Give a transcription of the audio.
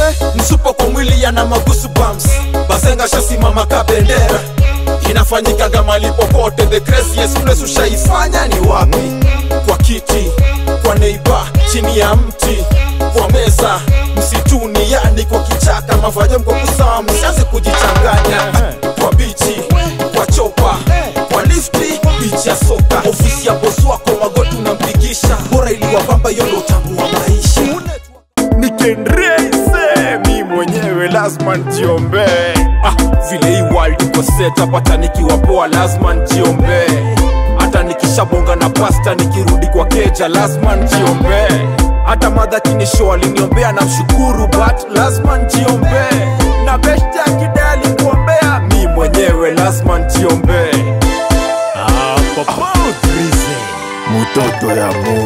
msupo kwa mwili yana magusu bumps basenga shasimama ka bendera inafanyikaga mali popote the craziest place ushaifanya ni wapi kwa kiti kwa neiba chini ya mti kwa meza msituni yani kwa kichaka mavaja mko kusawa msianze kujichanganya kwa bichi kwa chopa kwa lifti bichi ya soka ofisi ya bosi wako magoti unampigisha bora iliwapamba hiyo ndo utamu wa maisha nikenreise mi mwenyewe lazima njiombee ah, vile hii world iko set up hata nikiwa poa lazima njiombee hata nikishabonga na pasta nikirudi kwa keja lazima njiombee hata madha kinisho aliniombea na mshukuru but lazima njiombee na beshte akida alikuombea mi mwenyewe lazima njiombee Mutoto ya Mungu